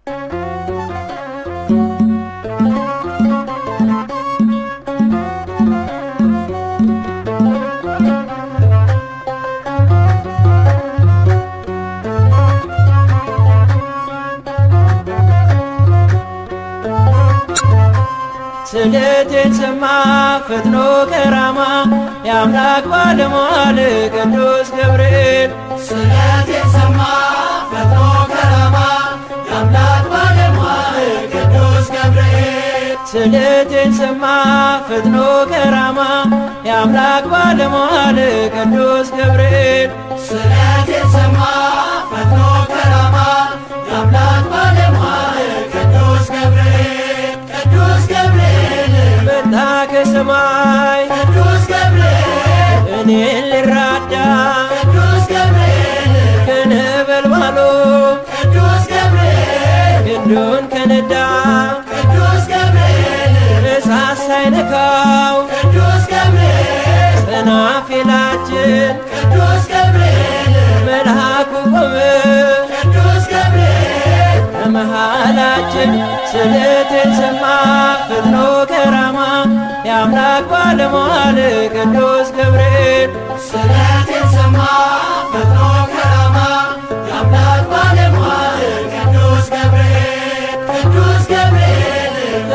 ስደቴን ሰማ ፈጥኖ ከራማ የአምላክ ባለሟል ቅዱስ ገብርኤል ስለቴን ሰማ ፈጥኖ ከራማ የአምላክ ባለሟል ቅዱስ ገብርኤል ስደቴን ሰማ ፈጥኖ ከራማ የአምላክ ባለሟል ቅዱስ ገብርኤል ስለቴን ሰማ ፈጥኖ ከራማ የአምላክ ባለሟል ቅዱስ ገብርኤል ቅዱስ ገብርኤል መጣ ከሰማይ ቅዱስ ገብርኤል እኔን ሊራዳ ቅዱስ ገብርኤል ከነበልባሉ ቅዱስ ገብርኤል ክንዱን ከነዳ ቅዱስ ገብርኤል እሳት ሳይነካው ቅዱስ ገብርኤል ሰናፊላችን ቅዱስ ገብርኤል መልአኩ ቆመ ቅዱስ ገብርኤል ከመሃላችን ስለቴን ሰማ ፈጥኖ ከራማ የአምላክ ባለሟል ቅዱስ ገብርኤል ስለቴን ሰማ ፈጥኖ ከራማ የአምላክ ባለሟል ቅዱስ ገብርኤል ቅዱስ ገብርኤል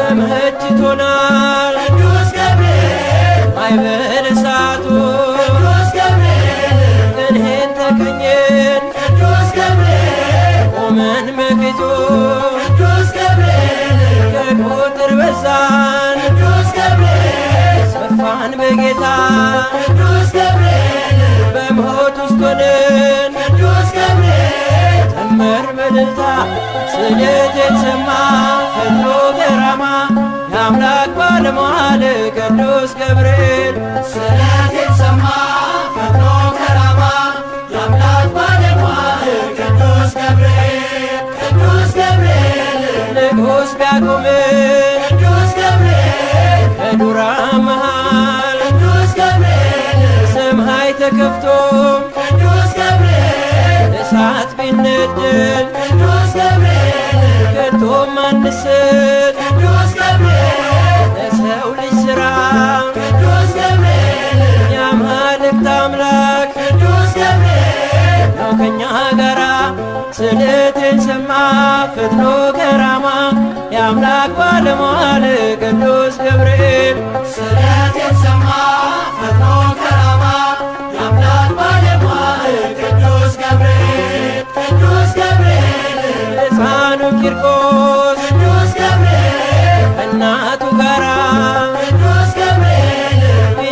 ተመችቶናል ቅዱስ ገብርኤል ማይበል እሳቱ ቅዱስ ገብርኤል ቅንሄን ተቀኘን ቅዱስ ገብርኤል ቆመን በፊቱ ቅዱስ ገብርኤል ከቁጥር በዛን ቅዱስ ገብርኤል ሰፋን በጌታ ቅዱስ ገብርኤል በሞት ውስጥ ሆነን ቅዱስ ገብርኤል ዘመር በደልታ ስለቴን ሰማ ፈጥኖ ከራማ የአምላክ ባለሟል ቅዱስ ገብርኤል ስለቴን ሰማ ፈጥኖ ከራማ የአምላክ ባለሟል ቅዱስ ገብርኤል ቅዱስ ገብርኤል ንጉሥ ቢያቆምን ቅዱስ ገብርኤል ከዱራ መሃል ቅዱስ ገብርኤል ሰማይ ተከፍቶ ቅዱስ ገብርኤል እሳት ቢነደል ቅዱስ ገብርኤል ከቶም አንስት ቅዱስ ገብርኤል ለሰው ልጅ ሥራ ቅዱስ ገብርኤል የአማልክት አምላክ ቅዱስ ገብርኤል ነው ከኛ ጋራ ስለቴን ሰማ ፈጥኖ ከራማ የአምላክ ባለሟል ቅዱስ ገብርኤል ስለቴን ሰማ ፈጥኖ ከራማ የአምላክ ባለሟል ቅዱስ ገብርኤል ቅዱስ ገብርኤል ሕፃኑ ቂርቆስ ቅዱስ ገብርኤል ከእናቱ ጋራ ቅዱስ ገብርኤል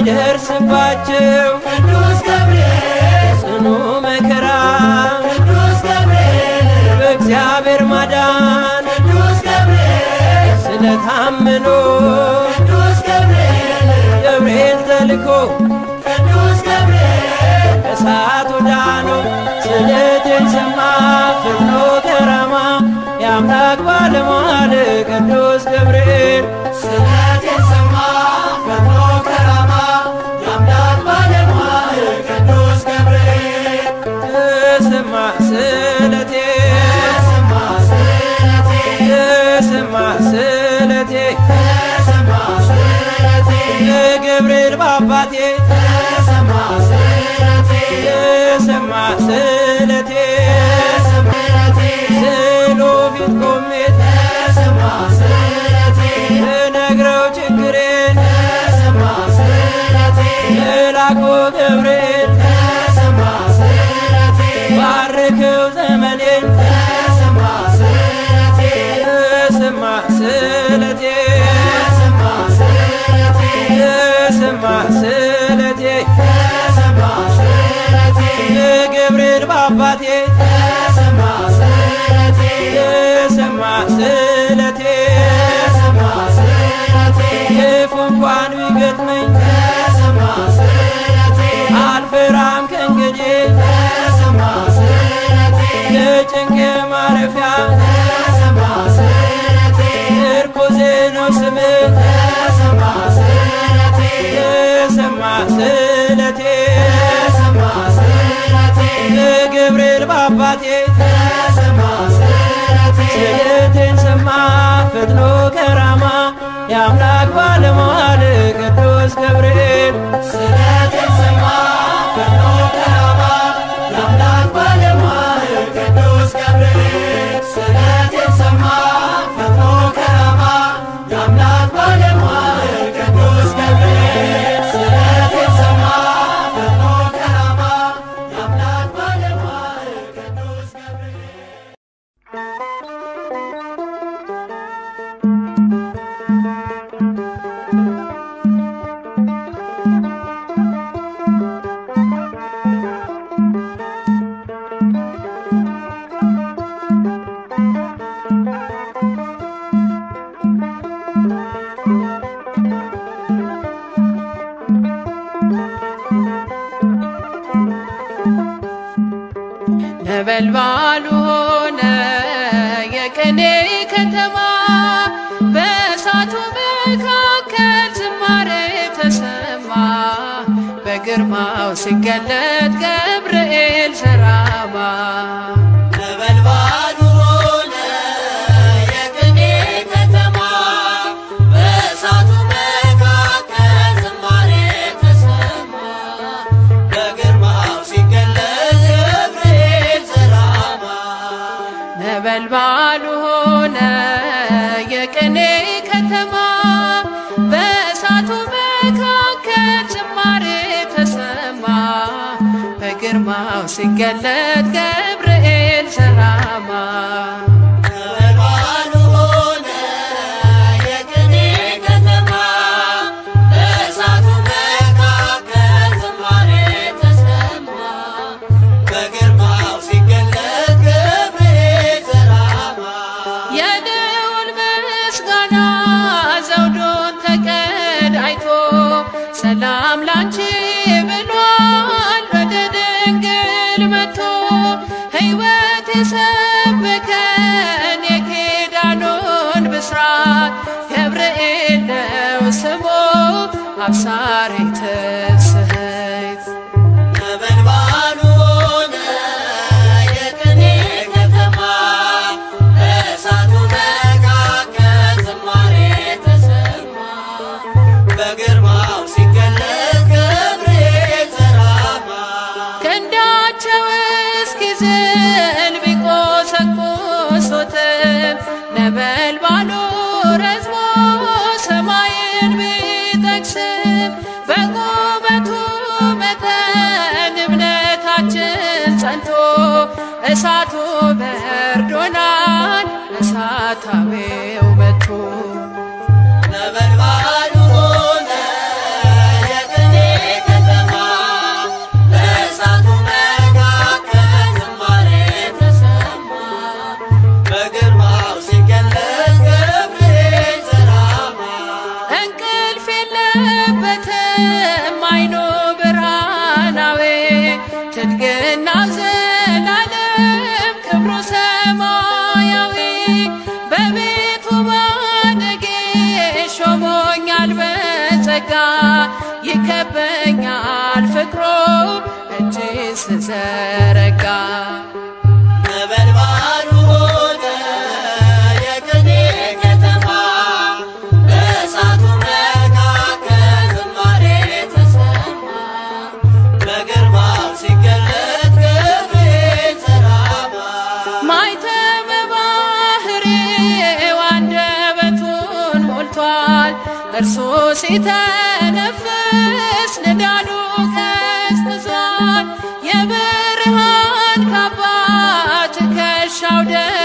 ቢደርስባቸው ቅዱስ ገብርኤል ጽኑ መከራ ቅዱስ ገብርኤል በእግዚአብሔር ማዳን ቅዱስ ገብርኤል ስለታመኑ ቅዱስ ገብርኤል ገብርኤል ተልኮ ቅዱስ ገብርኤል እሳቱ ዳኑ ስለቴን ሰማ ፈጥኖ ከራማ የአምላክ ባለሟል ቅዱስ ገብርኤል ስለቴን ሰማ ፈጥኖ ከራማ የአምላክ ባለሟል ቅዱስ ገብርኤል ተሰማ ስለቴ ተሰማ ስለቴ ተሰማ ስለቴ ተሰማ ስለቴ ለገብርኤል በአባቴ ተሰማ ስለቴ ተሰማ ስለቴ ተሰማ ስለቴ ስሎ ፊት ቆሜ ተሰማ ስለቴ ልነግረው ችግሬን ተሰማ ስለቴ መልአኩ ገብርኤል ተሰማ ስለቴ ባርከው ዘመኔን ተሰማ ስለቴ ተሰማ ስለቴ ተሰማ ስለቴ ተሰማ ስለቴ ተሰማ ስለቴ ለገብርኤል በአባቴ ተሰማ ስለቴ ተሰማ ስለቴ ተሰማ ስለቴ ክፉ እንኳን ቢገጥመኝ ተሰማ ስለቴ አልፈራም ከእንግዲህ ተሰማ ስለቴ ለጭንቅ ማረፊያ ተሰማ ስለቴ ምርኩዜ ነው ስምህ ተሰማ ስለቴ ተሰማ ስለቴ ተሰማ ስለቴ ለገብርኤል በአባቴ ተሰማ ስለቴ ስለቴ የአምላክ ባለሟል ቅዱስ ገብርኤል ስለቴን ሰማ ፈጥኖ ከራማ የአምላክ ባለሟል ቅዱስ ገብርኤል ስለቴን ሰማ ፈጥኖ ከራማ የአምላክ ባለሟል ቅዱስ ገብርኤል ስለቴን ሰማ ፈጥኖ ከራማ የአምላክ ባለሟል ቅዱስ ገብርኤል ነበልባሉ ሆነ የቅኔ ከተማ በእሳቱ መካከል ዝማሬ ተሰማ በግርማው ሲገለጥ ገብርኤል ሰራማ ነበልባሉ ሆነ የቅኔ ከተማ በእሳቱ መካከል ዝማሬ ተሰማ በግርማው ሲገለጥ ገብርኤል ሰራማ ነበልባሉ ሆነ የቅኔ ከተማ በእሳቱ መካከል ዝማሬ ተሰማ በግርማው ሲገለጥ ገብርኤል ሰራማ ነበልባሉ ሆነ የቅኔ ከተማ በእሳቱ መካከል ዝማሬ ተሰማ በግርማው ሲገለጥ ገብርኤል ሰራማ የልዑል ምስጋና ዘውዱን ተቀዳይቶ ሰላም ላንቺ ብሏል ወደ ድንግል መጥቶ ሕይወት የሰበከን የኪዳኑን ብስራት ገብርኤል ነው ስሙ አብሳሪ ትስሕት ነበልባሉ ሆነ የቅኔ ከተማ በእሳቱ መካከል ዝማሬ ተሰማ በግርማው ሲገለጥ ገብርኤል ሰራማ ክንዳቸው እስኪዝል ቢቆሰቁሱትም ነበልባሉ ረዝሞ ሰማይን ቢጠቅስም በቁመቱ መጠን እምነታችን ጸንቶ እሳቱ በርዶናል እሳታዊው መጥቶ ነበልባሉ ሆነ የቅኔ ከተማ በእሳቱ መካከል ዝማሬ ተሰማ በግርማው ሲገለጥ ገብርኤል ሰራማ እንቅልፍ የለበትም አይኑ ብርሃናዊ ትድግና ዘላለም ክብሩ ሰማያዊ በቤቱ ባደጌ ሾሞኛል በጸጋ ይከበኛል ፍቅሮ እጅ ስዘረጋ ነበልባሉ ሆነ የቅኔ ከተማ በእሳቱ መካከል ዝማሬ ተሰማ በግርማው ሲገለጥ ገብርኤል ሰራማ ማይተመ ባህሬው አንደበቱን ሞልቷል። እርሱ ሲተነፍስ ንዳዱ ቀዝቅዟል። የብርሃን ካባ ትከሻው